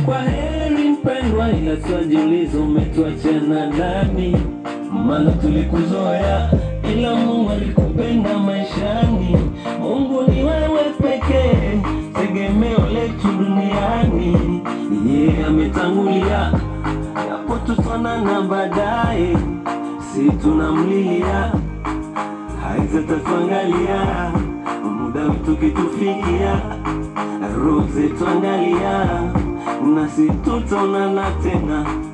kwa heri mpendwa, ila twajiuliza umetuachana nani? Maana tulikuzoea, ila Mungu alikupenda maishani. Mungu ni wewe pekee, tegemeo letu duniani. Yeye ametangulia, yapo tutaonana baadaye, si tunamlilia haitatatuangalia muda wetu kitufikia, roho zetu angalia, nasi tutaonana tena